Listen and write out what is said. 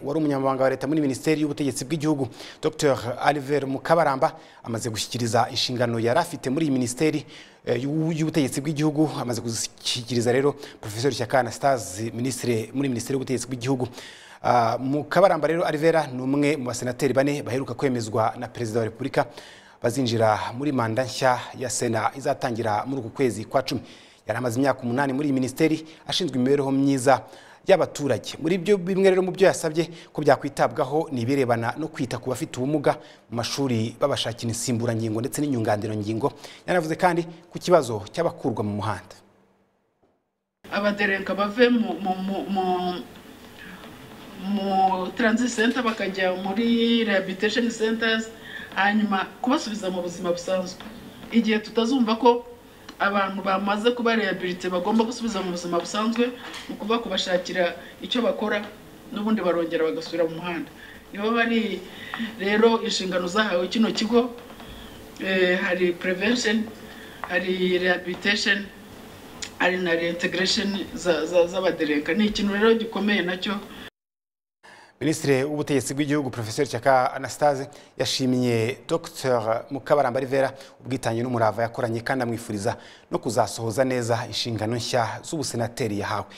wari umunyamabanga wa leta muri minisiteri y'ubutegetsi bw'igihugu dr alver mukabaramba amaze gushyikiriza inshingano yari afite muri iyi minisiteri eh, y'u- y'ubutegetsi bw'igihugu amaze kuzishyikiriza rero professeur shyaka anastase minisitiri muri minisiteri y'ubutegetsi bw'igihugu Ah, mukabaramba rero alvera ni umwe mu basenateri bane baheruka kwemezwa na perezida wa repubulika bazinjira muri manda nshya ya sena izatangira muri uku kwezi kwa cumi yari amaze imyaka umunani muri iyi minisiteri ashinzwe imibereho myiza y'abaturage muri byo bimwe rero mu byo yasabye ko byakwitabwaho ni ibirebana no kwita ku bafite ubumuga mu mashuri babashakira insimburangingo ndetse n'inyunganirangingo yanavuze kandi ku kibazo cy'abakurwa mu muhanda abadereka bave mu mu mu mu mu transit center bakajya muri rehabilitation centers hanyuma kubasubiza mu buzima busanzwe igihe tutazumva ko abantu bamaze kuba rehabilite bagomba gusubiza mu buzima busanzwe ni ukuvuga kubashakira icyo bakora n'ubundi barongera bagasubira mu muhanda niba bari rero inshingano zahawe kino kigo eh, hari prevention hari rehabilitation ari na reintegration za- za- z'abadereka ni ikintu rero gikomeye nacyo minisitiri w'ubutegetsi bw'igihugu profesor cyaka anastase yashimiye dr mukabaramba rivera ubwitange n'umurava yakoranye kandi amwifuriza no kuzasohoza neza inshingano nshya z'ubusenateri yahawe